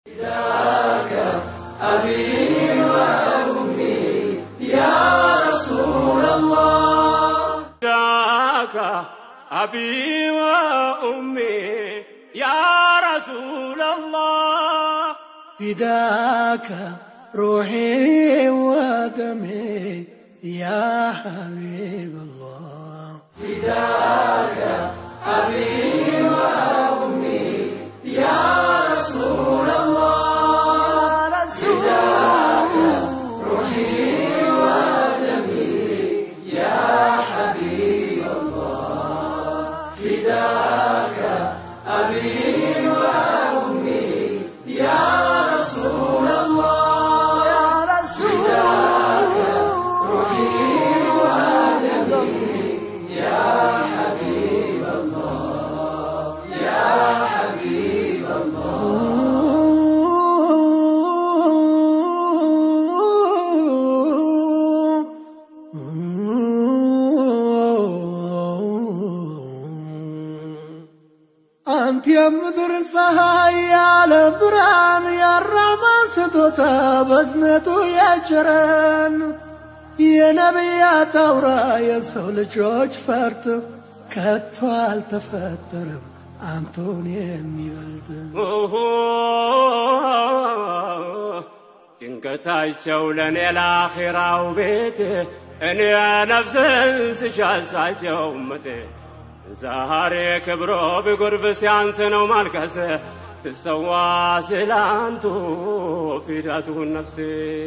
فداك أبي وأمي يا رسول الله فداك روحي ودمي يا حبيب الله አንተ የምድር ፀሐይ ያለ ብርሃን ያራማ ስጦታ በዝነቱ ያጭረን የነቢያት አውራ የሰው ልጆች ፈርት ከቶ አልተፈጠረም አንቶን የሚበልጥ ጭንቀታቸው ለእኔ ለአኼራው ቤት እኔ ነፍስን ስሻሳቸው ምት ዛሬ ክብሮ ቢጎርብ ሲያንስ ነው ማልቀስ ትሰዋ ስላንቱ ፊዳቱን ነፍሴ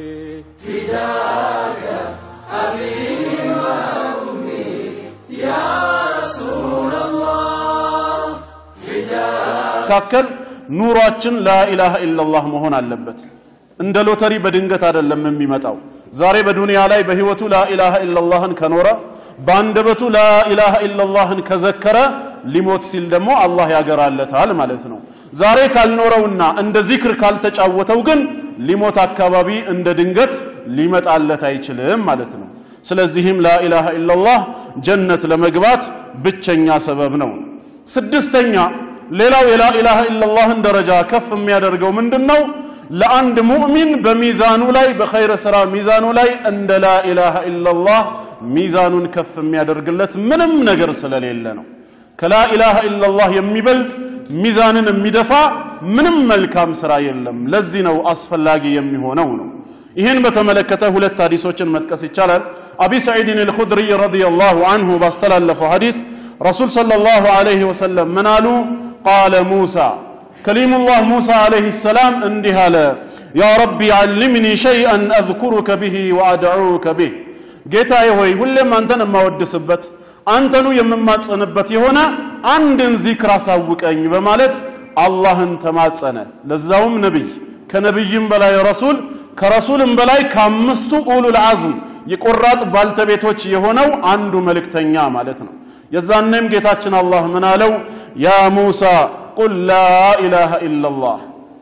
መካከል ኑሯችን ላኢላሃ ኢላላህ መሆን አለበት። እንደ ሎተሪ በድንገት አይደለም የሚመጣው። ዛሬ በዱንያ ላይ በህይወቱ ላኢላሃ ኢላላህን ከኖረ በአንደበቱ ላኢላሃ ኢላላህን ከዘከረ ሊሞት ሲል ደግሞ አላህ ያገራለታል ማለት ነው። ዛሬ ካልኖረውና እንደ ዚክር ካልተጫወተው ግን ሊሞት አካባቢ እንደ ድንገት ሊመጣለት አይችልም ማለት ነው። ስለዚህም ላኢላሃ ኢላላህ ጀነት ለመግባት ብቸኛ ሰበብ ነው። ስድስተኛ ሌላው የላኢላሃ ኢላላህን ደረጃ ከፍ የሚያደርገው ምንድን ነው? ለአንድ ሙእሚን በሚዛኑ ላይ በኸይር ስራ ሚዛኑ ላይ እንደ ላኢላሃ ኢላላህ ሚዛኑን ከፍ የሚያደርግለት ምንም ነገር ስለሌለ ነው። ከላኢላሃ ኢላላህ የሚበልጥ ሚዛንን የሚደፋ ምንም መልካም ስራ የለም። ለዚህ ነው አስፈላጊ የሚሆነው ነው። ይህን በተመለከተ ሁለት ሀዲሶችን መጥቀስ ይቻላል። አቢ ሰዒድን አልኹድሪ ረዲየላሁ አንሁ ባስተላለፈው ሀዲስ ረሱል ሰለላሁ ዐለይሂ ወሰለም ምን አሉ? ቃለ ሙሳ ከሊሙላህ ሙሳ ዐለይሂ ሰላም እንዲህ አለ፣ ያ ረቢ ዓልምኒ ሸይአን አዝኩሩከ ብሂ ወአድዑከ ቢህ፣ ጌታዬ ሆይ ሁሌም አንተን የማወድስበት አንተኑ የምማጸንበት የሆነ አንድን ዚክር አሳውቀኝ በማለት አላህን ተማጸነ። ለዛውም ነቢይ ከነቢይም በላይ ረሱል ከረሱልም በላይ ከአምስቱ ኡሉል አዝም የቆራጥ ባልተቤቶች የሆነው አንዱ መልእክተኛ ማለት ነው። የዛኔም ጌታችን አላህ ምን አለው? ያ ሙሳ ቁል ላኢላሃ ኢላላህ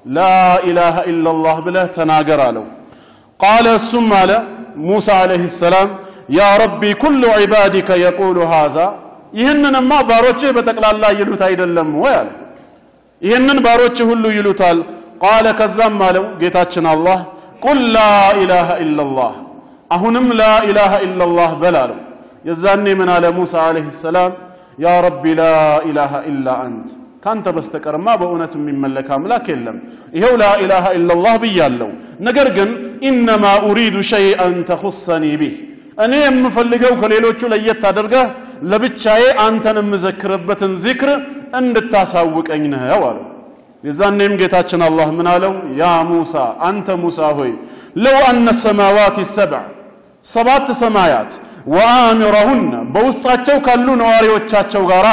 ላኢላሃ ኢላላህ ብለህ ተናገር አለው። ቃለ እሱም አለ ሙሳ ዓለይሂ ሰላም ያ ረቢ ኩሉ ዒባዲከ የቁሉ ሃዛ ይህንንማ ባሮችህ በጠቅላላ ይሉት አይደለም ወይ አለ። ይህንን ባሮችህ ሁሉ ይሉታል። ቃለ ከዛም አለው ጌታችን አላህ ቁል ላኢላሃ ኢላላህ አሁንም ላኢላሃ ኢላላህ በል አለው። የዛኔ ምን አለ ሙሳ ዓለይሂ ሰላም ያ ረቢ ላኢላሃ ኢላ አንት ካንተ በስተቀርማ በእውነት የሚመለክ አምላክ የለም። ይኸው ላኢላሃ ኢላላህ ብያለሁ። ነገር ግን ኢነማ ኡሪዱ ሸይአን ተኹሰኒ ቢህ እኔ የምፈልገው ከሌሎቹ ለየት አድርገህ ለብቻዬ አንተን የምዘክርበትን ዚክር እንድታሳውቀኝ ነው አለው። የዛኔም ጌታችን አላህ ምን አለው? ያ ሙሳ አንተ ሙሳ ሆይ ለው አነ ሰማዋት ሰብዕ ሰባት ሰማያት ወአሚረሁነ በውስጣቸው ካሉ ነዋሪዎቻቸው ጋር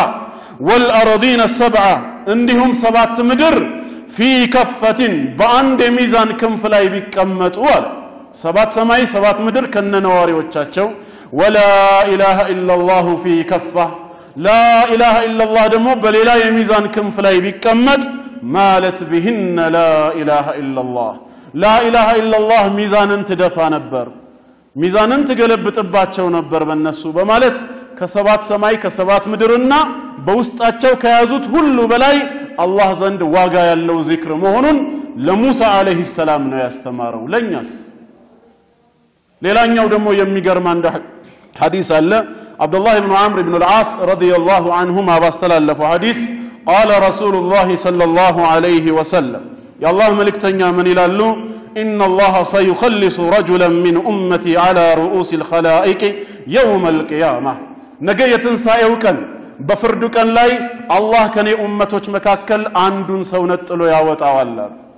ወልአረዲነ ሰብዓ እንዲሁም ሰባት ምድር ፊ ከፈትን በአንድ የሚዛን ክንፍ ላይ ቢቀመጡ አለ ሰባት ሰማይ ሰባት ምድር ከነ ነዋሪዎቻቸው ወላ ኢላሃ ኢላላሁ ፊ ከፋ ላ ኢላሃ ኢላላህ ደግሞ በሌላ የሚዛን ክንፍ ላይ ቢቀመጥ ማለት ቢህነ ላ ኢላሃ ኢላላህ ላ ኢላሃ ኢላላህ ሚዛንን ትደፋ ነበር ሚዛንን ትገለብጥባቸው ነበር በእነሱ በማለት ከሰባት ሰማይ ከሰባት ምድርና በውስጣቸው ከያዙት ሁሉ በላይ አላህ ዘንድ ዋጋ ያለው ዚክር መሆኑን ለሙሳ አለይሂ ሰላም ነው ያስተማረው። ለእኛስ? ሌላኛው ደግሞ የሚገርም አንድ ሐዲስ አለ። አብዱላህ ብኑ ዓምር ብኑ ልዓስ ረዲየላሁ አንሁማ ባስተላለፈው ሐዲስ ቃለ ረሱሉላህ ሰለላሁ ዐለይሂ ወሰለም የአላህ መልእክተኛ ምን ይላሉ? ኢነ አላህ ሰዩኸልሱ ረጁለን ሚን ኡመቲ ዐላ ሩኡስ ልኸላኢቅ የውመ ልቅያማ ነገ የትንሣኤው ቀን በፍርዱ ቀን ላይ አላህ ከኔ ኡመቶች መካከል አንዱን ሰው ነጥሎ ያወጣዋል።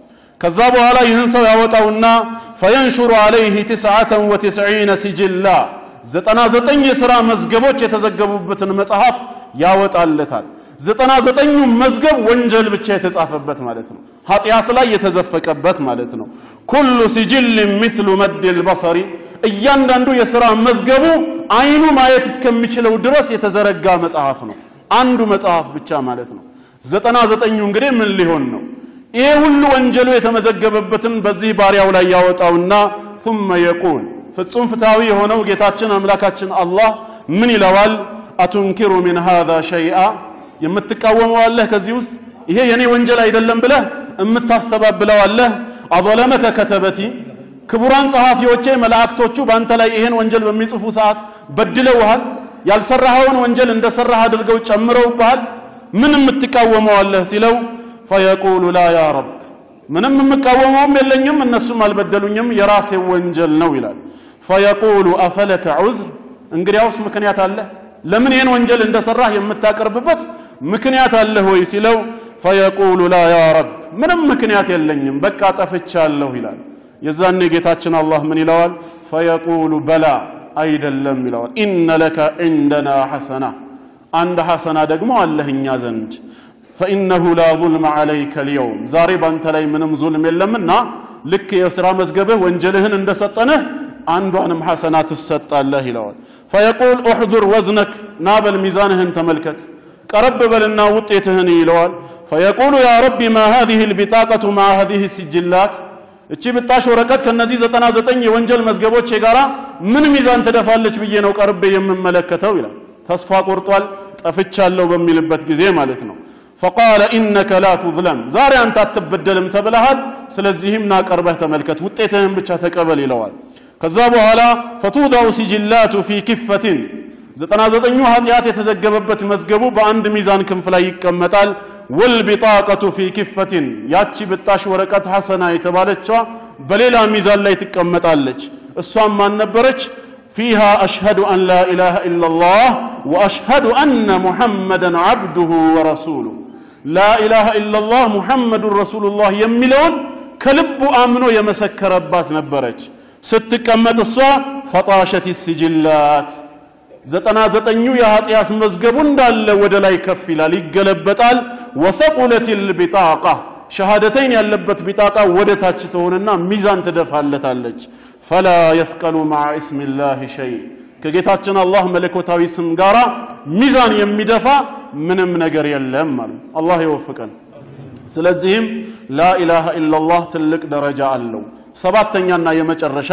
ከዛ በኋላ ይህን ሰው ያወጣውና ፈየንሹሩ ዐለይህ ትስዓተን ወትስዒነ ሲጅላ ዘጠና ዘጠኝ የሥራ መዝገቦች የተዘገቡበትን መጽሐፍ ያወጣለታል። ዘጠና ዘጠኙ መዝገብ ወንጀል ብቻ የተጻፈበት ማለት ነው። ኃጢአት ላይ የተዘፈቀበት ማለት ነው። ኩሉ ሲጅል ሚስሉ መድል በሰሪ እያንዳንዱ የሥራ መዝገቡ አይኑ ማየት እስከሚችለው ድረስ የተዘረጋ መጽሐፍ ነው። አንዱ መጽሐፍ ብቻ ማለት ነው። ዘጠና ዘጠኙ እንግዲህ ምን ሊሆን ነው? ይሄ ሁሉ ወንጀሉ የተመዘገበበትን በዚህ ባሪያው ላይ ያወጣውና ثم يقول ፍጹም ፍትሃዊ የሆነው ጌታችን አምላካችን አላህ ምን ይለዋል? አቱንኪሩ ሚን ሃዛ ሸይአ የምትቃወመው አለህ ከዚህ ውስጥ ይሄ የኔ ወንጀል አይደለም ብለህ የምታስተባብለው አለህ? አظለመከ ከተበቲ ክቡራን ጸሐፊዎቼ መላእክቶቹ በአንተ ላይ ይሄን ወንጀል በሚጽፉ ሰዓት በድለውሃል? ያልሰራኸውን ወንጀል እንደሰራህ አድርገው ጨምረውብሃል? ምን የምትቃወመው አለህ ሲለው ፈየቁሉ ላ ያ ረብ ምንም የምቃወመውም የለኝም እነሱም አልበደሉኝም የራሴ ወንጀል ነው ይላል። ፈየቁሉ አፈለከ ዑዝር እንግዲያውስ ምክንያት አለህ ለምን ይህን ወንጀል እንደሰራህ የምታቀርብበት ምክንያት አለህ ወይ ሲለው ፈየቁሉ ላ ያ ረብ ምንም ምክንያት የለኝም በቃ ጠፍቻለሁ ይላል። የዛኔ ጌታችን አላህ ምን ይለዋል? ፈየቁሉ በላ አይደለም ይለዋል። ኢነ ለከ ዒንደና ሐሰና አንድ ሐሰና ደግሞ አለህ እኛ ዘንድ ፈኢነሁ ላ ዙልመ ዐለይከ ልየውም ዛሬ ባንተ ላይ ምንም ዙልም የለምና ልክ የሥራ መዝገብህ ወንጀልህን እንደሰጠንህ አንዷንም ሐሰና ትሰጣለህ ይለዋል። ፈየቁል ኡሕዱር ወዝነክ ና በል ሚዛንህን ተመልከት ቀረብ በልና ውጤትህን ይለዋል። ፈየቁሉ ያ ረቢ ማ ሃዚህ ልቢጣቀቱ ማ ሃዚህ ሲጅላት እቺ ብጣሽ ወረቀት ከነዚህ ዘጠና ዘጠኝ የወንጀል መዝገቦች ጋራ ምን ሚዛን ትደፋለች ብዬ ነው ቀርቤ የምመለከተው ይላል። ተስፋ ቆርጧል፣ ጠፍቻለሁ በሚልበት ጊዜ ማለት ነው። ፈቃለ ኢነከ ላ ቱዝለም ዛሬ አንተ አትበደልም ተብለሃል። ስለዚህም ና ቀርበህ ተመልከት፣ ውጤትህን ብቻ ተቀበል ይለዋል። ከዛ በኋላ ፈቱዳው ሲጅላቱ ፊ ክፈትን ዘጠና ዘጠኙ ኃጢአት የተዘገበበት መዝገቡ በአንድ ሚዛን ክንፍ ላይ ይቀመጣል። ወልቢጣቀቱ ፊ ክፈትን ያቺ ብጣሽ ወረቀት ሐሰና የተባለችዋ በሌላ ሚዛን ላይ ትቀመጣለች። እሷም ማን ነበረች? ፊሃ አሽሀዱ አን ላ ኢላሃ ኢላላህ ወአሽሀዱ አነ ሙሐመደን ዓብዱሁ ወረሱሉ ላኢላሃ ኢላላህ ሙሐመዱን ረሱሉላህ የሚለውን ከልቡ አምኖ የመሰከረባት ነበረች። ስትቀመጥ እሷ ፈጣሸት ሲጅላት ዘጠና ዘጠኙ የኃጢአት መዝገቡ እንዳለ ወደ ላይ ከፍ ይላል፣ ይገለበጣል። ወተቁለት ልቢጣቃ ሸሃደተይን ያለበት ቢጣቃ ወደ ታች ትሆንና ሚዛን ትደፋለታለች። ፈላ የፍቀሉ ማዓ እስሚላህ ሸይ ከጌታችን አላህ መለኮታዊ ስም ጋር ሚዛን የሚደፋ ምንም ነገር የለም አሉ። አላህ ይወፍቀን። ስለዚህም ላኢላሃ ኢላላህ ትልቅ ደረጃ አለው። ሰባተኛና የመጨረሻ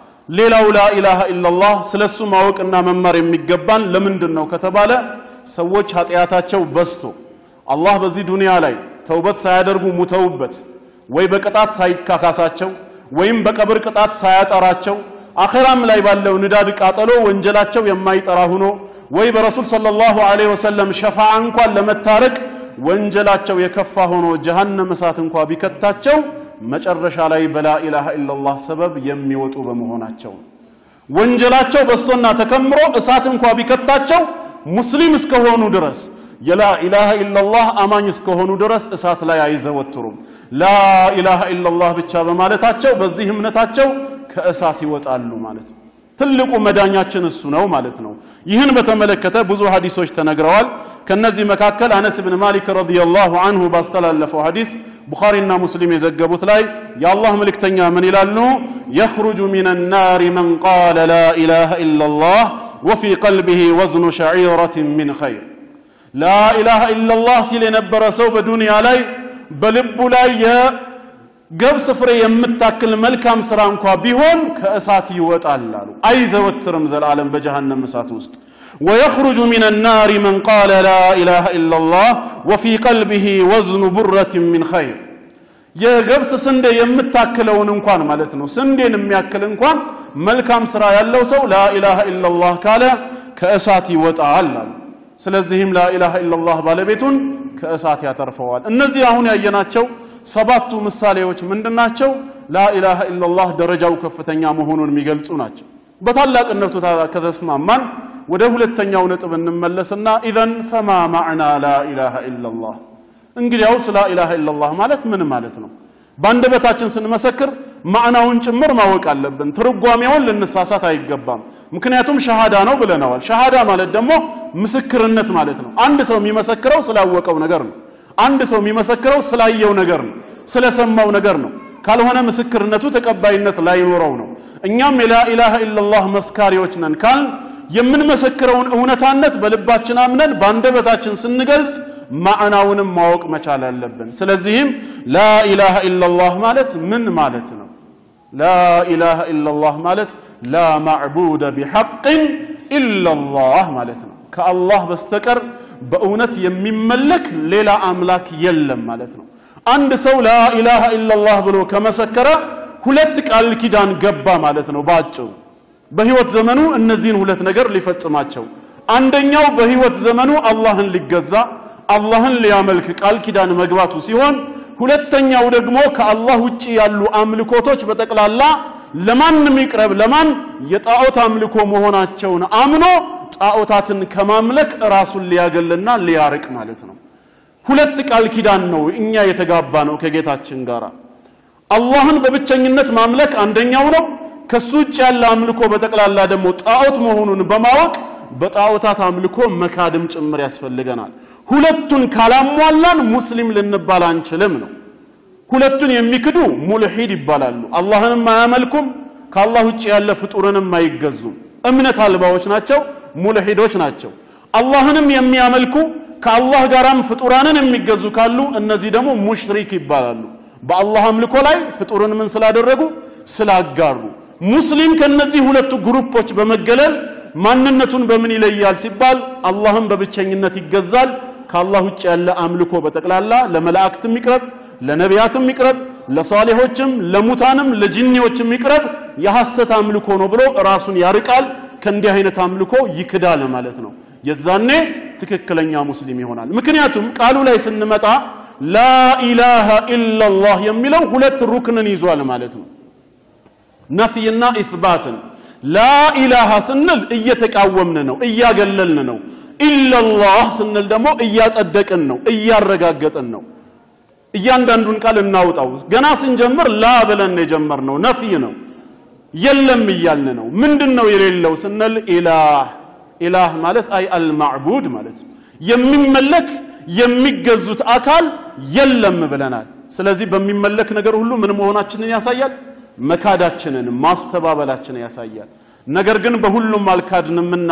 ሌላው ላኢላሃ ኢላላህ ስለ እሱ ማወቅና መማር የሚገባን ለምንድን ነው ከተባለ ሰዎች ኃጢአታቸው በዝቶ አላህ በዚህ ዱንያ ላይ ተውበት ሳያደርጉ ሙተውበት ወይ በቅጣት ሳይካካሳቸው ወይም በቀብር ቅጣት ሳያጠራቸው አኼራም ላይ ባለው ንዳድ ቃጠሎ ወንጀላቸው የማይጠራ ሁኖ ወይ በረሱል ሰለላሁ ዐለይሂ ወሰለም ሸፋዓ እንኳን ለመታረቅ ወንጀላቸው የከፋ ሆኖ ጀሃነም እሳት እንኳ ቢከታቸው መጨረሻ ላይ በላኢላሃ ኢላላህ ሰበብ የሚወጡ በመሆናቸው ወንጀላቸው በስቶና ተከምሮ እሳት እንኳ ቢከታቸው ሙስሊም እስከሆኑ ድረስ የላኢላሃ ኢላላህ አማኝ እስከሆኑ ድረስ እሳት ላይ አይዘወትሩም። ላኢላሃ ኢላላህ ብቻ በማለታቸው በዚህ እምነታቸው ከእሳት ይወጣሉ ማለት ነው። ትልቁ መዳኛችን እሱ ነው ማለት ነው። ይህን በተመለከተ ብዙ ሀዲሶች ተነግረዋል። ከነዚህ መካከል አነስ ብን ማሊክ ረዲየላሁ አንሁ ባስተላለፈው ሀዲስ ቡኻሪና ሙስሊም የዘገቡት ላይ የአላህ መልእክተኛ ምን ይላሉ? የኽሩጁ ሚን ናሪ መን ቃለ ላ ኢላሃ ኢላላህ ወፊ ቀልቢሂ ወዝኑ ሸዒረትን ሚን ኸይር ላኢላሃ ኢላላህ ሲል የነበረ ሰው በዱንያ ላይ በልቡ ላይ የገብስ ፍሬ የምታክል መልካም ስራ እንኳ ቢሆን ከእሳት ይወጣል አሉ። አይዘወትርም ዘላለም በጀሃነም እሳት ውስጥ። ويخرج من النار من قال لا إله إلا الله وفي قلبه وزن برة من خير የገብስ ስንዴ የምታክለውን እንኳን ማለት ነው ስንዴን የሚያክል እንኳን መልካም ስራ ያለው ሰው ላኢላሃ ኢላላህ ካለ ከእሳት ይወጣል አሉ ስለዚህም ላኢላሃ ኢላላህ ባለቤቱን ከእሳት ያተርፈዋል እነዚህ አሁን ያየናቸው ሰባቱ ምሳሌዎች ምንድናቸው ላኢላሃ ኢላላህ ደረጃው ከፍተኛ መሆኑን የሚገልጹ ናቸው በታላቅነቱ ከተስማማን ወደ ሁለተኛው ነጥብ እንመለስና ኢዘን ፈማ ማዕና ላኢላሃ ኢላላህ እንግዲያውስ ላኢላሃ ኢላላህ ማለት ምን ማለት ነው በአንደበታችን ስንመሰክር ማዕናውን ጭምር ማወቅ አለብን ትርጓሜውን ልንሳሳት አይገባም ምክንያቱም ሸሃዳ ነው ብለነዋል ሸሃዳ ማለት ደግሞ ምስክርነት ማለት ነው አንድ ሰው የሚመሰክረው ስላወቀው ነገር ነው አንድ ሰው የሚመሰክረው ስላየው ነገር ነው ስለሰማው ነገር ነው ካልሆነ ምስክርነቱ ተቀባይነት ላይኖረው ነው እኛም የላኢላሃ ኢላላህ መስካሪዎች ነን ካል የምንመሰክረውን እውነታነት በልባችን አምነን በአንደበታችን ስንገልጽ ማዕናውንም ማወቅ መቻል አለብን ስለዚህም ላኢላሃ ኢላላህ ማለት ምን ማለት ነው ላኢላሃ ኢላላህ ማለት ላ ማዕቡደ ቢሐቅን ኢላላህ ማለት ነው ከአላህ በስተቀር በእውነት የሚመለክ ሌላ አምላክ የለም ማለት ነው አንድ ሰው ላኢላሃ ኢላላህ ብሎ ከመሰከረ ሁለት ቃል ኪዳን ገባ ማለት ነው በአጭሩ በህይወት ዘመኑ እነዚህን ሁለት ነገር ሊፈጽማቸው አንደኛው በህይወት ዘመኑ አላህን ሊገዛ አላህን ሊያመልክ ቃል ኪዳን መግባቱ ሲሆን ሁለተኛው ደግሞ ከአላህ ውጭ ያሉ አምልኮቶች በጠቅላላ ለማንም ይቅረብ ለማን የጣዖት አምልኮ መሆናቸውን አምኖ ጣዖታትን ከማምለክ ራሱን ሊያገልና ሊያርቅ ማለት ነው ሁለት ቃል ኪዳን ነው እኛ የተጋባ ነው ከጌታችን ጋር አላህን በብቸኝነት ማምለክ አንደኛው ነው ከሱ ውጭ ያለ አምልኮ በጠቅላላ ደግሞ ጣዖት መሆኑን በማወቅ በጣዖታት አምልኮ መካድም ጭምር ያስፈልገናል ሁለቱን ካላሟላን ሙስሊም ልንባል አንችልም ነው ሁለቱን የሚክዱ ሙልሂድ ይባላሉ አላህንም አያመልኩም ከአላህ ውጭ ያለ ፍጡርንም አይገዙም እምነት አልባዎች ናቸው ሙልሂዶች ናቸው አላህንም የሚያመልኩ ከአላህ ጋራም ፍጡራንን የሚገዙ ካሉ እነዚህ ደግሞ ሙሽሪክ ይባላሉ በአላህ አምልኮ ላይ ፍጡርን ምን ስላደረጉ ስላጋሩ ሙስሊም ከነዚህ ሁለቱ ግሩፖች በመገለል ማንነቱን በምን ይለያል ሲባል አላህም በብቸኝነት ይገዛል ከአላህ ውጭ ያለ አምልኮ በጠቅላላ ለመላእክትም ይቅረብ ለነቢያትም ይቅረብ ለሷሌሆችም ለሙታንም ለጅኒዎችም ይቅረብ የሐሰት አምልኮ ነው ብሎ ራሱን ያርቃል ከእንዲህ አይነት አምልኮ ይክዳል ማለት ነው የዛኔ ትክክለኛ ሙስሊም ይሆናል ምክንያቱም ቃሉ ላይ ስንመጣ ላኢላሃ ኢላላህ የሚለው ሁለት ሩክንን ይዟል ማለት ነው ነፍይና ኢትባትን ላኢላሃ ስንል እየተቃወምን ነው እያገለልን ነው ኢላላህ ስንል ደግሞ እያጸደቅን ነው እያረጋገጥን ነው እያንዳንዱን ቃል እናውጣው ገና ስንጀምር ላ ብለን የጀመርነው ነፍይ ነው የለም እያልን ነው ምንድን ነው የሌለው ስንል ኢላህ ኢላህ ማለት አይ አልማዕቡድ ማለት ነው የሚመለክ የሚገዙት አካል የለም ብለናል ስለዚህ በሚመለክ ነገር ሁሉ ምን መሆናችንን ያሳያል መካዳችንን ማስተባበላችንን ያሳያል ነገር ግን በሁሉም አልካድንምና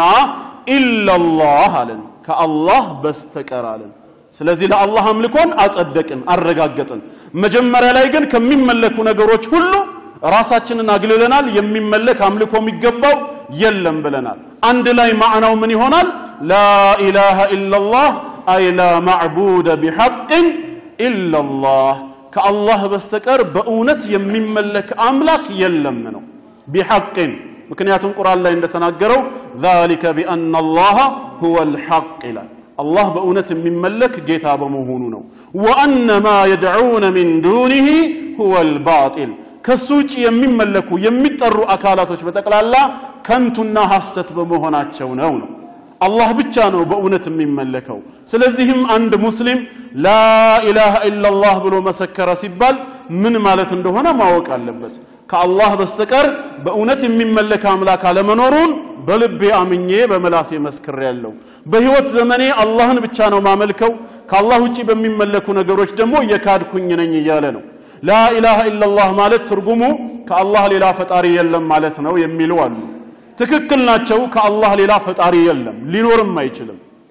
ኢላላህ አለን ከአላህ በስተቀር አለን ስለዚህ ለአላህ አምልኮን አጸደቅን አረጋገጥን መጀመሪያ ላይ ግን ከሚመለኩ ነገሮች ሁሉ ራሳችንን አግልለናል የሚመለክ አምልኮ የሚገባው የለም ብለናል አንድ ላይ ማዕናው ምን ይሆናል ላኢላሃ ኢላላህ አይ ላ ማዕቡደ ቢሐቅን ኢላላህ ከአላህ በስተቀር በእውነት የሚመለክ አምላክ የለም ነው ቢሐቅን ምክንያቱም ቁርአን ላይ እንደተናገረው ذلك بأن الله هو الحق ይላል አላህ በእውነት የሚመለክ ጌታ በመሆኑ ነው ወአነ ማ የድዑነ ሚን ዱኒህ ሁወ ልባጢል ከሱ ውጭ የሚመለኩ የሚጠሩ አካላቶች በጠቅላላ ከንቱና ሐሰት በመሆናቸው ነው ነው አላህ ብቻ ነው በእውነት የሚመለከው ስለዚህም አንድ ሙስሊም ላኢላሃ ኢላላህ ብሎ መሰከረ ሲባል ምን ማለት እንደሆነ ማወቅ አለበት ከአላህ በስተቀር በእውነት የሚመለክ አምላክ አለመኖሩን በልቤ አምኜ በመላሴ መስክር ያለው በህይወት ዘመኔ አላህን ብቻ ነው ማመልከው ከአላህ ውጪ በሚመለኩ ነገሮች ደግሞ የካድኩኝ ነኝ እያለ ነው ላኢላሃ ኢላላህ ማለት ትርጉሙ ከአላህ ሌላ ፈጣሪ የለም ማለት ነው የሚሉ አሉ ትክክል ናቸው ከአላህ ሌላ ፈጣሪ የለም ሊኖርም አይችልም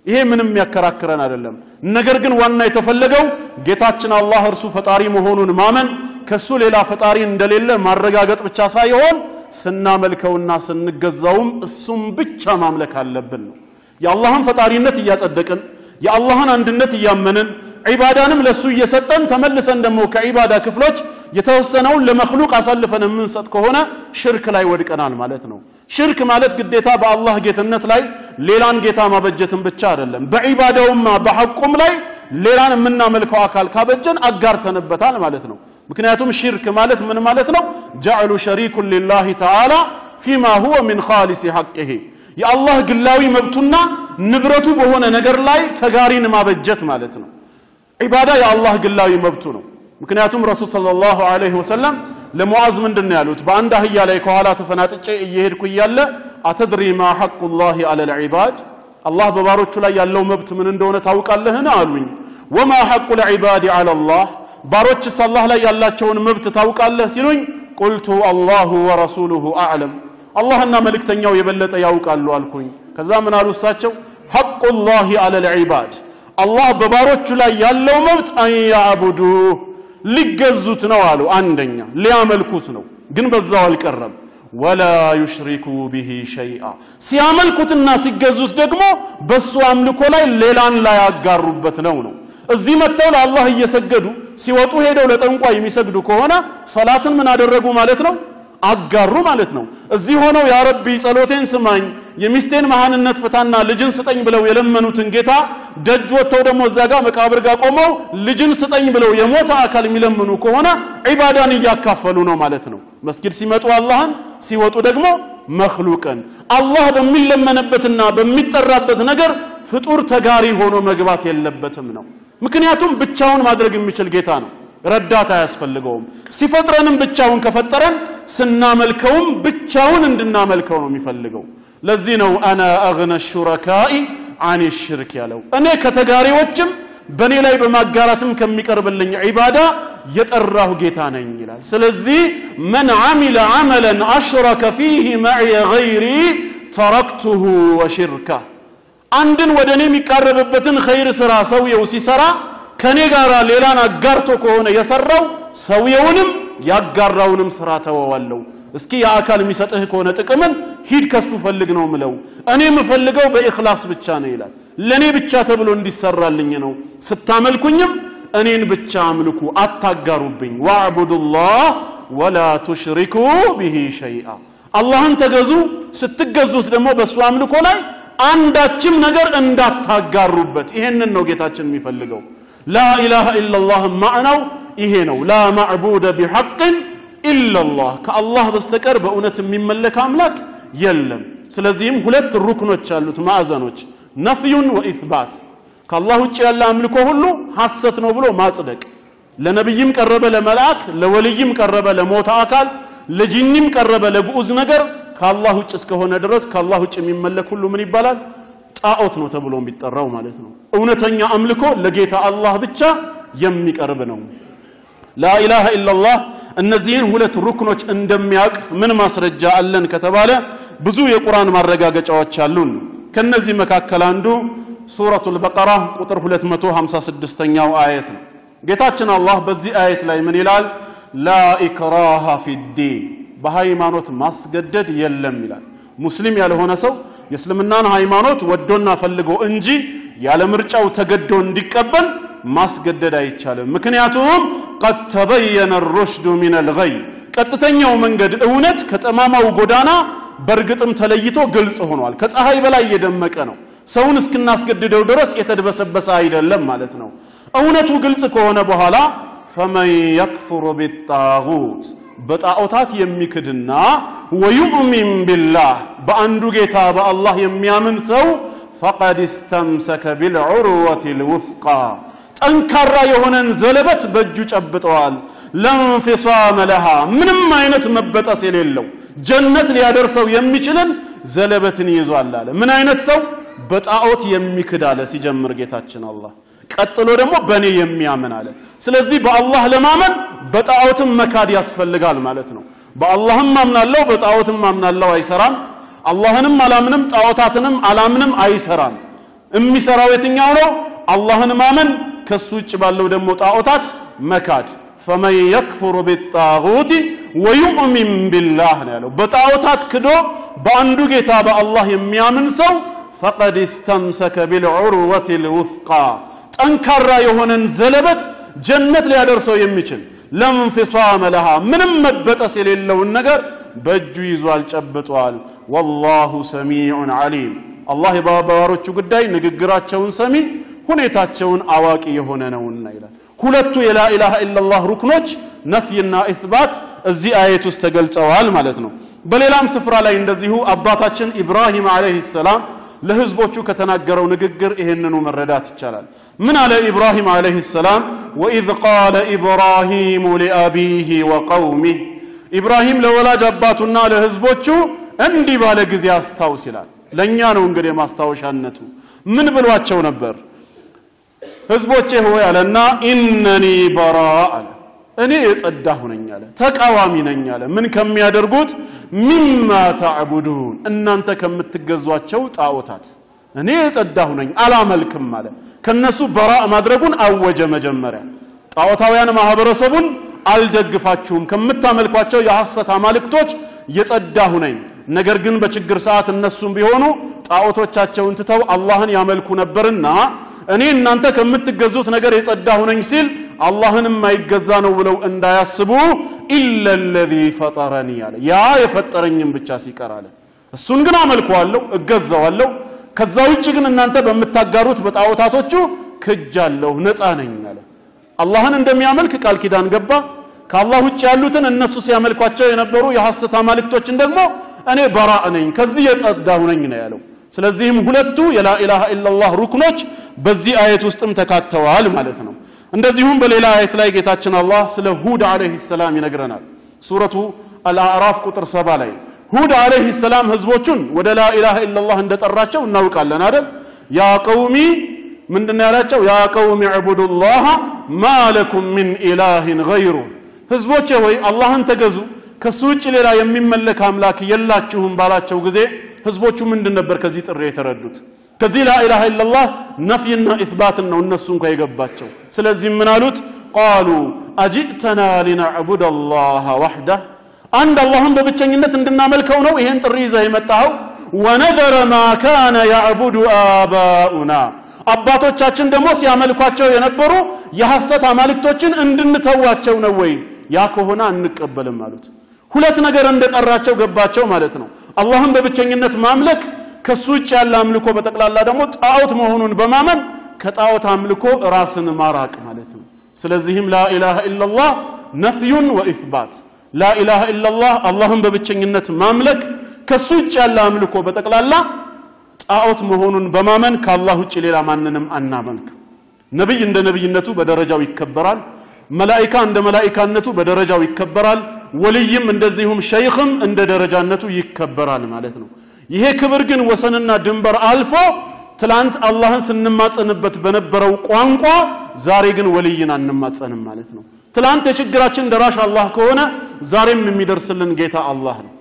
ይሄ ምንም የሚያከራክረን አይደለም። ነገር ግን ዋና የተፈለገው ጌታችን አላህ እርሱ ፈጣሪ መሆኑን ማመን ከሱ ሌላ ፈጣሪ እንደሌለ ማረጋገጥ ብቻ ሳይሆን ስናመልከውና ስንገዛውም እሱም ብቻ ማምለክ አለብን ነው። የአላህን ፈጣሪነት እያጸደቅን የአላህን አንድነት እያመንን ዒባዳንም ለሱ እየሰጠን ተመልሰን ደግሞ ከዒባዳ ክፍሎች የተወሰነውን ለመክሉቅ አሳልፈን የምንሰጥ ከሆነ ሽርክ ላይ ወድቀናል ማለት ነው። ሽርክ ማለት ግዴታ በአላህ ጌትነት ላይ ሌላን ጌታ ማበጀትን ብቻ አይደለም። በዒባዳውማ በሐቁም ላይ ሌላን የምናመልከው አካል ካበጀን አጋርተንበታል ማለት ነው። ምክንያቱም ሽርክ ማለት ምን ማለት ነው? ጀዕሉ ሸሪኩን ሊላሂ ተዓላ ፊማ ሁወ ሚን ኻሊሲ ሐቅሂ የአላህ ግላዊ መብቱና ንብረቱ በሆነ ነገር ላይ ተጋሪን ማበጀት ማለት ነው። ዒባዳ የአላህ ግላዊ መብቱ ነው። ምክንያቱም ረሱል ሰለላሁ ዐለይሂ ወሰለም ለሙዓዝ ምንድን ነው ያሉት? በአንድ አህያ ላይ ከኋላ ተፈናጥጬ እየሄድኩ እያለ አተድሪ ማ ሐቁላሂ ዐለል ዒባድ አላህ በባሮቹ ላይ ያለው መብት ምን እንደሆነ ታውቃለህን? አሉኝ። ወማ ሐቁል ዒባድ ዐለላህ ባሮችስ አላህ ላይ ያላቸውን መብት ታውቃለህ ሲሉኝ፣ ቁልቱ አላሁ ወረሱሉሁ አዕለም አላህና መልእክተኛው የበለጠ ያውቃሉ አልኩኝ። ከዛ ምን አሉ እሳቸው ሐቁላሂ ዐለል ዒባድ አላህ በባሮቹ ላይ ያለው መብት አንያዕቡዱህ ሊገዙት ነው አሉ። አንደኛ ሊያመልኩት ነው፣ ግን በዛው አልቀረም። ወላ ዩሽሪኩ ቢሂ ሸይአ ሲያመልኩትና ሲገዙት ደግሞ በሱ አምልኮ ላይ ሌላን ላያጋሩበት ነው ነው። እዚህ መጥተው ለአላህ እየሰገዱ ሲወጡ ሄደው ለጠንቋይ የሚሰግዱ ከሆነ ሰላትን ምን አደረጉ ማለት ነው? አጋሩ ማለት ነው። እዚህ ሆነው ያ ረቢ ጸሎቴን ስማኝ፣ የሚስቴን መሃንነት ፍታና ልጅን ስጠኝ ብለው የለመኑትን ጌታ ደጅ ወጥተው ደግሞ እዛ ጋር መቃብር ጋር ቆመው ልጅን ስጠኝ ብለው የሞተ አካል የሚለምኑ ከሆነ ዒባዳን እያካፈሉ ነው ማለት ነው። መስጊድ ሲመጡ አላህን፣ ሲወጡ ደግሞ መክሉቅን። አላህ በሚለመንበትና በሚጠራበት ነገር ፍጡር ተጋሪ ሆኖ መግባት የለበትም ነው። ምክንያቱም ብቻውን ማድረግ የሚችል ጌታ ነው። ረዳት አያስፈልገውም። ሲፈጥረንም ብቻውን ከፈጠረን ስናመልከውም ብቻውን እንድናመልከው ነው የሚፈልገው። ለዚህ ነው አነ አግነ ሹረካኢ አን ሽርክ ያለው እኔ ከተጋሪዎችም በእኔ ላይ በማጋራትም ከሚቀርብልኝ ዒባዳ የጠራሁ ጌታ ነኝ ይላል። ስለዚህ መን ዓሚለ ዓመለን አሽረከ ፊህ መዕየ ገይሪ ተረክቱሁ ወሽርካ አንድን ወደ እኔ የሚቃረብበትን ኸይር ስራ ሰውየው ሲሰራ ከኔ ጋር ሌላን አጋርቶ ከሆነ የሰራው ሰውየውንም ያጋራውንም ስራ ተወዋለሁ። እስኪ የአካል የሚሰጥህ ከሆነ ጥቅምን ሂድ ከሱ ፈልግ ነው ምለው። እኔ የምፈልገው በኢኽላስ ብቻ ነው ይላል። ለእኔ ብቻ ተብሎ እንዲሰራልኝ ነው። ስታመልኩኝም እኔን ብቻ አምልኩ፣ አታጋሩብኝ። ዋዕቡዱላህ ወላ ቱሽሪኩ ቢሂ ሸይአ አላህን ተገዙ። ስትገዙት ደግሞ በእሱ አምልኮ ላይ አንዳችም ነገር እንዳታጋሩበት። ይሄንን ነው ጌታችን የሚፈልገው። ላኢላሃ ኢላላህ ማዕናው ይሄ ነው። ላ ማዕቡደ ቢሐቅን ኢላላህ ከአላህ በስተቀር በእውነት የሚመለክ አምላክ የለም። ስለዚህም ሁለት ሩክኖች አሉት ማዕዘኖች፣ ነፍዩን ወኢትባት። ከአላህ ውጭ ያለ አምልኮ ሁሉ ሐሰት ነው ብሎ ማጽደቅ። ለነቢይም ቀረበ ለመልአክ፣ ለወልይም ቀረበ ለሞተ አካል፣ ለጂኒም ቀረበ ለግዑዝ ነገር ከአላህ ውጭ እስከሆነ ድረስ ከአላህ ውጭ የሚመለክ ሁሉ ምን ይባላል? ጣዖት ነው ተብሎ የሚጠራው ማለት ነው። እውነተኛ አምልኮ ለጌታ አላህ ብቻ የሚቀርብ ነው። ላኢላሃ ኢላላህ እነዚህን ሁለት ሩክኖች እንደሚያቅፍ ምን ማስረጃ አለን ከተባለ ብዙ የቁርአን ማረጋገጫዎች አሉን። ከነዚህ መካከል አንዱ ሱረቱል በቀራ ቁጥር 256ኛው አየት ነው። ጌታችን አላህ በዚህ አየት ላይ ምን ይላል? ላ ኢክራሃ ፊዲን በሃይማኖት ማስገደድ የለም ይላል። ሙስሊም ያልሆነ ሰው የእስልምናን ሃይማኖት ወዶና ፈልጎ እንጂ ያለ ምርጫው ተገዶ እንዲቀበል ማስገደድ አይቻልም። ምክንያቱም ቀድ ተበየነ ሩሽዱ ሚነል ገይ ቀጥተኛው መንገድ እውነት ከጠማማው ጎዳና በእርግጥም ተለይቶ ግልጽ ሆኗል። ከፀሐይ በላይ የደመቀ ነው። ሰውን እስክናስገድደው ድረስ የተድበሰበሰ አይደለም ማለት ነው። እውነቱ ግልጽ ከሆነ በኋላ ፈመን የክፍሩ ቢጣጉት በጣዖታት የሚክድና ወዩእሚን ቢላህ በአንዱ ጌታ በአላህ የሚያምን ሰው ፈቀድ እስተምሰከ ቢልዑርወት ልውፍቃ ጠንካራ የሆነን ዘለበት በእጁ ጨብጠዋል። ለንፊሳመ ለሃ ምንም አይነት መበጠስ የሌለው ጀነት ሊያደርሰው የሚችልን ዘለበትን ይዟል አለ። ምን አይነት ሰው? በጣዖት የሚክድ አለ ሲጀምር ጌታችን አላህ ቀጥሎ ደግሞ በእኔ የሚያምን አለ። ስለዚህ በአላህ ለማመን በጣዖትም መካድ ያስፈልጋል ማለት ነው። በአላህም አምናለሁ በጣዖትም አምናለሁ አይሰራም። አላህንም አላምንም ጣዖታትንም አላምንም አይሰራም። የሚሰራው የትኛው ነው? አላህን ማመን፣ ከሱ ውጭ ባለው ደግሞ ጣዖታት መካድ። ፈመን የክፉሩ ቢጣጉቲ ወዩእሚን ቢላህ ነው ያለው። በጣዖታት ክዶ በአንዱ ጌታ በአላህ የሚያምን ሰው ፈቀድ እስተምሰከ ቢልዑርወት ልውፍቃ ጠንካራ የሆነን ዘለበት ጀነት ሊያደርሰው የሚችል ለንፊሳመ ለሃ ምንም መበጠስ የሌለውን ነገር በእጁ ይዟል ጨብጧል። ወላሁ ሰሚዑን ዓሊም አላህ የባባሮቹ ጉዳይ ንግግራቸውን ሰሚ ሁኔታቸውን አዋቂ የሆነ ነውና ይላል። ሁለቱ የላኢላሃ ኢላላህ ሩክኖች ነፍይና ኢትባት እዚህ አየት ውስጥ ተገልጸዋል ማለት ነው። በሌላም ስፍራ ላይ እንደዚሁ አባታችን ኢብራሂም ዓለይሂ ሰላም ለህዝቦቹ ከተናገረው ንግግር ይህንኑ መረዳት ይቻላል። ምን አለ ኢብራሂም ዓለይሂ ሰላም? ወኢዝ ቃለ ኢብራሂሙ ሊአቢሂ ወቀውሚህ ኢብራሂም ለወላጅ አባቱና ለህዝቦቹ እንዲህ ባለ ጊዜ አስታውስ ይላል። ለእኛ ነው እንግዲህ ማስታወሻነቱ። ምን ብሏቸው ነበር? ህዝቦቼ ሆይ አለና ኢነኒ በራ አለ እኔ የጸዳሁ ነኝ አለ ተቃዋሚ ነኝ አለ ምን ከሚያደርጉት ሚማ ተዕቡዱን እናንተ ከምትገዟቸው ጣዖታት እኔ የጸዳሁ ነኝ አላመልክም አለ ከነሱ በራ ማድረጉን አወጀ መጀመሪያ ጣዖታውያን ማህበረሰቡን አልደግፋችሁም ከምታመልኳቸው የሐሰት አማልክቶች የጸዳሁ ነኝ ነገር ግን በችግር ሰዓት እነሱም ቢሆኑ ጣዖቶቻቸውን ትተው አላህን ያመልኩ ነበርና እኔ እናንተ ከምትገዙት ነገር የጸዳሁ ነኝ ሲል አላህን የማይገዛ ነው ብለው እንዳያስቡ ኢለ ለዚ ፈጠረኒ አለ ያ የፈጠረኝም ብቻ ሲቀር አለ እሱን ግን አመልከዋለሁ እገዛዋለሁ ከዛ ውጭ ግን እናንተ በምታጋሩት በጣዖታቶቹ ክጃለሁ ነፃ ነኝ አለ አላህን እንደሚያመልክ ቃል ኪዳን ገባ ከአላህ ውጭ ያሉትን እነሱ ሲያመልኳቸው የነበሩ የሐሰት አማልክቶችን ደግሞ እኔ በራእ ነኝ ከዚህ የጸዳሁ ነኝ ነው ያለው ስለዚህም ሁለቱ የላኢላሃ ኢላላህ ሩክኖች በዚህ አየት ውስጥም ተካተዋል ማለት ነው እንደዚሁም በሌላ አየት ላይ ጌታችን አላህ ስለ ሁድ አለይሂ ሰላም ይነግረናል ሱረቱ አልአዕራፍ ቁጥር ሰባ ላይ ሁድ አለይሂ ሰላም ህዝቦቹን ወደ ላኢላሃ ኢላላህ እንደጠራቸው እናውቃለን አይደል ያ ቀውሚ ምንድን ያላቸው ያ ቀውሚ ዕቡዱላህ ማ ለኩም ሚን ኢላህን ገይሩ ህዝቦቼ ሆይ አላህን ተገዙ ከሱ ውጭ ሌላ የሚመለክ አምላክ የላችሁም ባላቸው ጊዜ ህዝቦቹ ምንድን ነበር ከዚህ ጥሪ የተረዱት ከዚህ ላኢላሃ ኢላላህ ነፍይና ኢትባትን ነው እነሱ እንኳ የገባቸው ስለዚህ ምን አሉት ቃሉ አጅእተና ሊነዕቡድ አላህ ዋሕዳህ አንድ አላህን በብቸኝነት እንድናመልከው ነው ይሄን ጥሪ ይዘህ የመጣኸው ወነዘረ ማ ካነ ያዕቡዱ አባኡና አባቶቻችን ደግሞ ሲያመልኳቸው የነበሩ የሐሰት አማልክቶችን እንድንተዋቸው ነው ወይ ያ ከሆነ አንቀበልም አሉት ሁለት ነገር እንደጠራቸው ገባቸው ማለት ነው አላህን በብቸኝነት ማምለክ ከሱ ውጭ ያለ አምልኮ በጠቅላላ ደግሞ ጣዖት መሆኑን በማመን ከጣዖት አምልኮ ራስን ማራቅ ማለት ነው ስለዚህም ላኢላሃ ኢላላህ ነፍዩን ወኢትባት ላኢላሃ ኢላላህ አላህን በብቸኝነት ማምለክ ከሱ ውጭ ያለ አምልኮ በጠቅላላ ጣዖት መሆኑን በማመን ከአላህ ውጭ ሌላ ማንንም አናመልክ ነቢይ እንደ ነቢይነቱ በደረጃው ይከበራል መላኢካ እንደ መላኢካነቱ በደረጃው ይከበራል ወልይም እንደዚሁም ሸይኽም እንደ ደረጃነቱ ይከበራል ማለት ነው ይሄ ክብር ግን ወሰንና ድንበር አልፎ ትላንት አላህን ስንማጸንበት በነበረው ቋንቋ ዛሬ ግን ወልይን አንማጸንም ማለት ነው ትላንት የችግራችን ደራሽ አላህ ከሆነ ዛሬም የሚደርስልን ጌታ አላህ ነው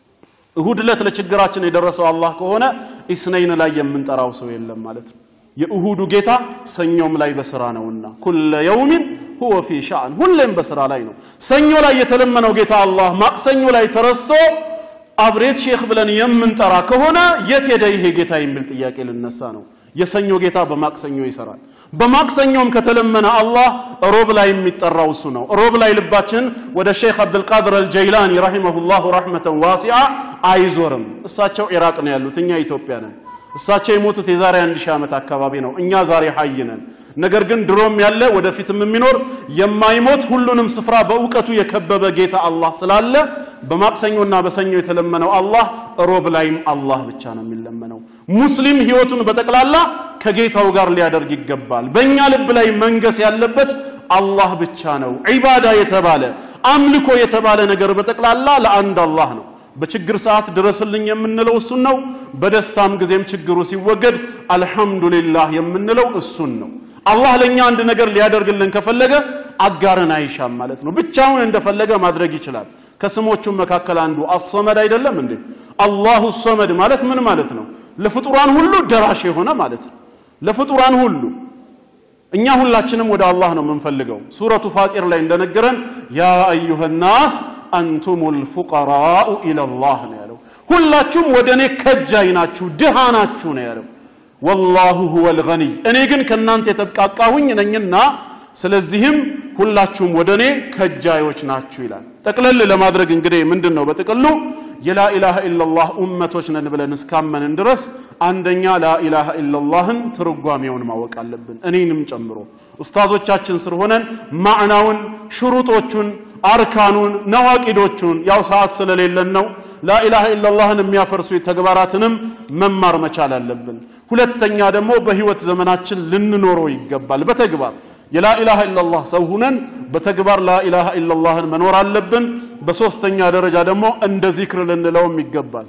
እሁድ ዕለት ለችግራችን የደረሰው አላህ ከሆነ ኢስነይን ላይ የምንጠራው ሰው የለም ማለት ነው የእሁዱ ጌታ ሰኞም ላይ በስራ ነውና ኩለ የውሚን ሁወ ፊ ሻዕን ሁሌም በስራ ላይ ነው ሰኞ ላይ የተለመነው ጌታ አላህ ማክሰኞ ላይ ተረስቶ አብሬት ሼክ ብለን የምንጠራ ከሆነ የት ሄደ ይሄ ጌታ የሚል ጥያቄ ልነሳ ነው የሰኞ ጌታ በማክሰኞ ይሰራል በማክሰኞም ከተለመነ አላህ ሮብ ላይ የሚጠራው እሱ ነው ሮብ ላይ ልባችን ወደ ሼክ አብድልቃድር አልጀይላኒ ረሂመሁላሁ ረሕመተን ዋሲዓ አይዞርም እሳቸው ኢራቅ ነው ያሉት እኛ ኢትዮጵያ ነን እሳቸው የሞቱት የዛሬ አንድ ሺህ ዓመት አካባቢ ነው እኛ ዛሬ ሀይ ነን ነገር ግን ድሮም ያለ ወደፊትም የሚኖር የማይሞት ሁሉንም ስፍራ በእውቀቱ የከበበ ጌታ አላህ ስላለ በማክሰኞና በሰኞ የተለመነው አላህ ሮብ ላይም አላህ ብቻ ነው የሚለመነው ሙስሊም ህይወቱን በጠቅላላ ከጌታው ጋር ሊያደርግ ይገባል በእኛ ልብ ላይ መንገስ ያለበት አላህ ብቻ ነው ዒባዳ የተባለ አምልኮ የተባለ ነገር በጠቅላላ ለአንድ አላህ ነው በችግር ሰዓት ድረስልኝ የምንለው እሱን ነው በደስታም ጊዜም ችግሩ ሲወገድ አልሐምዱሊላህ የምንለው እሱን ነው አላህ ለእኛ አንድ ነገር ሊያደርግልን ከፈለገ አጋርን አይሻም ማለት ነው ብቻውን እንደፈለገ ማድረግ ይችላል ከስሞቹም መካከል አንዱ አሰመድ አይደለም እንዴ አላሁ ሰመድ ማለት ምን ማለት ነው ለፍጡራን ሁሉ ደራሽ የሆነ ማለት ነው ለፍጡራን ሁሉ እኛ ሁላችንም ወደ አላህ ነው የምንፈልገው ሱረቱ ፋጢር ላይ እንደነገረን ያ አዩሃ ናስ አንቱም ልፉቀራኡ ኢለላህ ነው ያለው ሁላችሁም ወደ እኔ ከጃይ ናችሁ ድሃ ናችሁ ነው ያለው ወላሁ ሁወ ልገኒይ እኔ ግን ከእናንተ የተብቃቃሁኝ ነኝና ስለዚህም ሁላችሁም ወደ እኔ ከጃዮች ናችሁ ይላል ጠቅለል ለማድረግ እንግዲህ ምንድን ነው በጥቅሉ የላኢላሃ ኢላላህ ኡመቶች ነን ብለን እስካመንን ድረስ አንደኛ ላኢላሃ ኢላላህን ትርጓሜውን ማወቅ አለብን እኔንም ጨምሮ ኡስታዞቻችን ስር ሆነን ማዕናውን ሽሩጦቹን አርካኑን ነዋቂዶቹን ያው ሰዓት ስለሌለን ነው ላኢላሃ ኢላላህን የሚያፈርሱ ተግባራትንም መማር መቻል አለብን ሁለተኛ ደግሞ በህይወት ዘመናችን ልንኖረው ይገባል በተግባር የላኢላሃ ኢላላህ ሰው ሁነን በተግባር ላኢላሃ ኢላላህን መኖር አለብን በሶስተኛ ደረጃ ደግሞ እንደ ዚክር ልንለውም ይገባል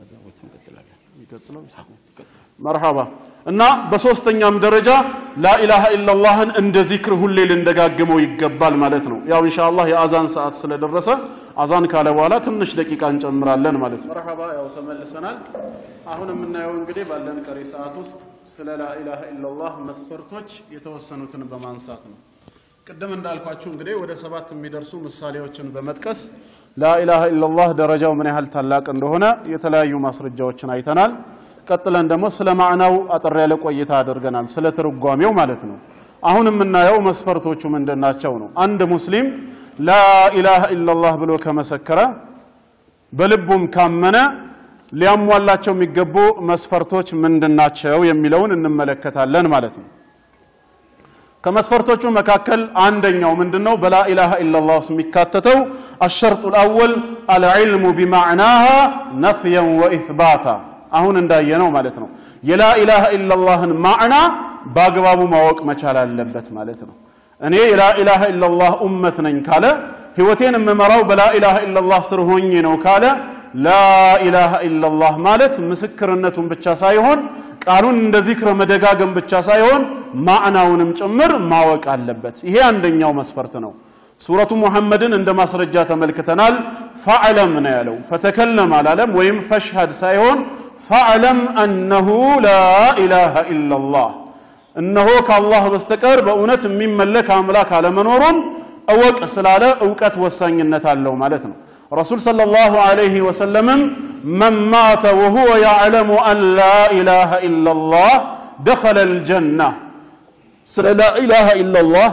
መርሃባ እና በሶስተኛም ደረጃ ላኢላሃ ኢላላህን እንደ ዚክር ሁሌ ልንደጋግመው ይገባል ማለት ነው ያው ኢንሻአላህ የአዛን ሰዓት ስለደረሰ አዛን ካለ በኋላ ትንሽ ደቂቃ እንጨምራለን ማለት ነው መርሃባ ያው ተመልሰናል አሁን የምናየው እንግዲህ ባለን ቀሪ ሰዓት ውስጥ ስለ ላኢላሃ ኢላላህ መስፈርቶች የተወሰኑትን በማንሳት ነው ቅድም እንዳልኳችሁ እንግዲህ ወደ ሰባት የሚደርሱ ምሳሌዎችን በመጥቀስ ላኢላሃ ኢላላህ ደረጃው ምን ያህል ታላቅ እንደሆነ የተለያዩ ማስረጃዎችን አይተናል ቀጥለን ደግሞ ስለ ማዕናው አጠር ያለ ቆይታ አድርገናል ስለ ትርጓሜው ማለት ነው አሁን የምናየው መስፈርቶቹ ምንድናቸው ነው አንድ ሙስሊም ላኢላሃ ኢላላህ ብሎ ከመሰከረ በልቡም ካመነ ሊያሟላቸው የሚገቡ መስፈርቶች ምንድናቸው የሚለውን እንመለከታለን ማለት ነው ከመስፈርቶቹ መካከል አንደኛው ምንድነው በላኢላሃ ኢላላህ ውስጥ የሚካተተው አሸርጡ ልአወል አልዕልሙ ቢማዕናሃ ነፍየን ወኢትባታ አሁን እንዳየነው ማለት ነው የላኢላሃ ኢላላህን ማዕና በአግባቡ ማወቅ መቻል አለበት ማለት ነው እኔ የላኢላሃ ኢላላህ ኡመት ነኝ ካለ ህይወቴን የምመራው በላኢላሃ ኢላላህ ስር ሆኜ ነው ካለ ላኢላሃ ኢላላህ ማለት ምስክርነቱን ብቻ ሳይሆን ቃሉን እንደ ዚክር መደጋገም ብቻ ሳይሆን ማዕናውንም ጭምር ማወቅ አለበት ይሄ አንደኛው መስፈርት ነው ሱረቱ ሙሐመድን እንደ ማስረጃ ተመልክተናል ፈዕለም ነው ያለው ፈተከለም አላለም ወይም ፈሽሀድ ሳይሆን ፈዕለም አነሁ ላኢላሃ ኢላላህ እነሆ ከአላህ በስተቀር በእውነት የሚመለክ አምላክ አለመኖሩን እወቅ ስላለ እውቀት ወሳኝነት አለው ማለት ነው ረሱል صلى الله عليه وسلم من مات وهو يعلم أن لا إله إلا الله دخل الجنة ስለ لا إله إلا الله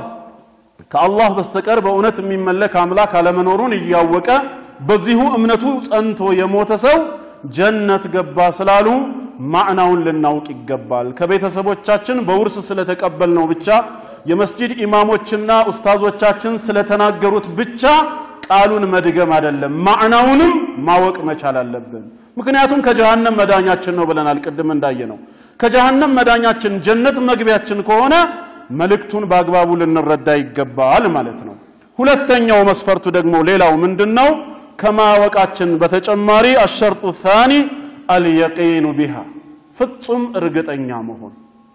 ከአላህ በስተቀር በእውነት የሚመለክ አምላክ አለመኖሩን እያወቀ በዚሁ እምነቱ ጸንቶ የሞተ ሰው ጀነት ገባ ስላሉ ማዕናውን ልናውቅ ይገባል ከቤተሰቦቻችን በውርስ ስለተቀበልነው ብቻ የመስጂድ ኢማሞችና ኡስታዞቻችን ስለተናገሩት ብቻ ቃሉን መድገም አይደለም ማዕናውንም ማወቅ መቻል አለብን ምክንያቱም ከጀሃነም መዳኛችን ነው ብለናል ቅድም እንዳየ ነው ከጀሃነም መዳኛችን ጀነት መግቢያችን ከሆነ መልእክቱን በአግባቡ ልንረዳ ይገባል ማለት ነው ሁለተኛው መስፈርቱ ደግሞ ሌላው ምንድን ነው ከማወቃችን በተጨማሪ አሸርጡ ታኒ አልየቂኑ ቢሃ ፍጹም እርግጠኛ መሆን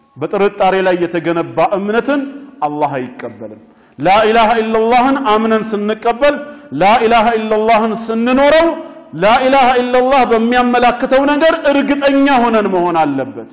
በጥርጣሬ ላይ የተገነባ እምነትን አላህ አይቀበልም ላኢላሃ ኢላላህን አምነን ስንቀበል ላኢላሃ ኢላላህን ስንኖረው ላኢላሃ ኢላላህ በሚያመላክተው ነገር እርግጠኛ ሆነን መሆን አለበት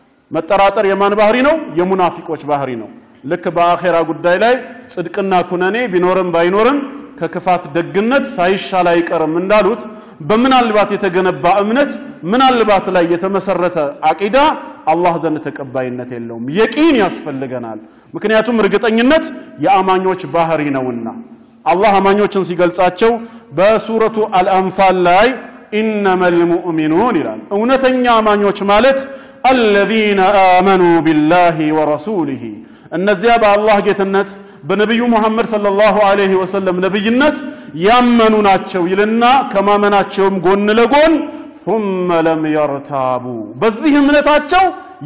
መጠራጠር የማን ባህሪ ነው የሙናፊቆች ባህሪ ነው ልክ በአኼራ ጉዳይ ላይ ጽድቅና ኩነኔ ቢኖርም ባይኖርም ከክፋት ደግነት ሳይሻል አይቀርም እንዳሉት በምናልባት የተገነባ እምነት ምናልባት ላይ የተመሰረተ አቂዳ አላህ ዘንድ ተቀባይነት የለውም የቂን ያስፈልገናል ምክንያቱም እርግጠኝነት የአማኞች ባህሪ ነውና አላህ አማኞችን ሲገልጻቸው በሱረቱ አልአንፋል ላይ ኢነመ ልሙእሚኑን ይላል እውነተኛ አማኞች ማለት አለዚነ አመኑ ቢላሂ ወረሱሊህ እነዚያ በአላህ ጌትነት በነቢዩ ሙሐመድ ሰለላሁ ዐለይሂ ወሰለም ነቢይነት ያመኑ ናቸው ይልና ከማመናቸውም ጎን ለጎን ثم لم يرتابوا በዚህ እምነታቸው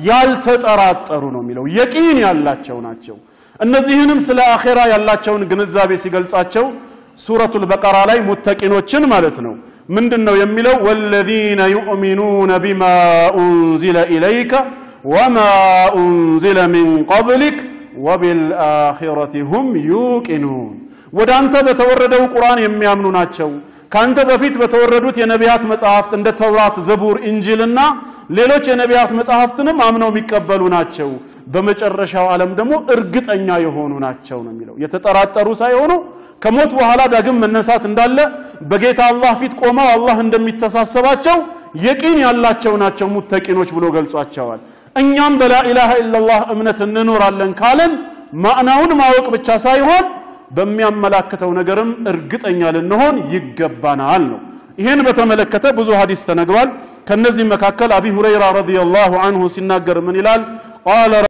ያልተጠራጠሩ ነው የሚለው የቂን ያላቸው ናቸው እነዚህንም ስለ አኼራ ያላቸውን ግንዛቤ ሲገልጻቸው ሱረቱል በቀራ ላይ ሙተቂኖችን ማለት ነው ምንድን ነው የሚለው ወለዚነ ዩእሚኑነ ቢማ ኡንዚለ ኢለይከ ወማ ኡንዚለ ሚን ቀብሊክ ወቢልአኺረቲ ሁም ዩቂኑን ወደ አንተ በተወረደው ቁርአን የሚያምኑ ናቸው። ከአንተ በፊት በተወረዱት የነቢያት መጽሐፍት እንደ ተውራት፣ ዘቡር፣ ኢንጂልና ሌሎች የነቢያት መጽሐፍትንም አምነው የሚቀበሉ ናቸው። በመጨረሻው ዓለም ደግሞ እርግጠኛ የሆኑ ናቸው ነው የሚለው። የተጠራጠሩ ሳይሆኑ ከሞት በኋላ ዳግም መነሳት እንዳለ በጌታ አላህ ፊት ቆመው አላህ እንደሚተሳሰባቸው የቂን ያላቸው ናቸው ሙተቂኖች ብሎ ገልጿቸዋል። እኛም በላኢላሃ ኢለላህ እምነት እንኖራለን ካለን ማዕናውን ማወቅ ብቻ ሳይሆን በሚያመላክተው ነገርም እርግጠኛ ልንሆን ይገባናል ነው። ይህን በተመለከተ ብዙ ሀዲስ ተነግሯል። ከነዚህ መካከል አቢ ሁረይራ ረዲየላሁ አንሁ ሲናገር ምን ይላል? ቃለ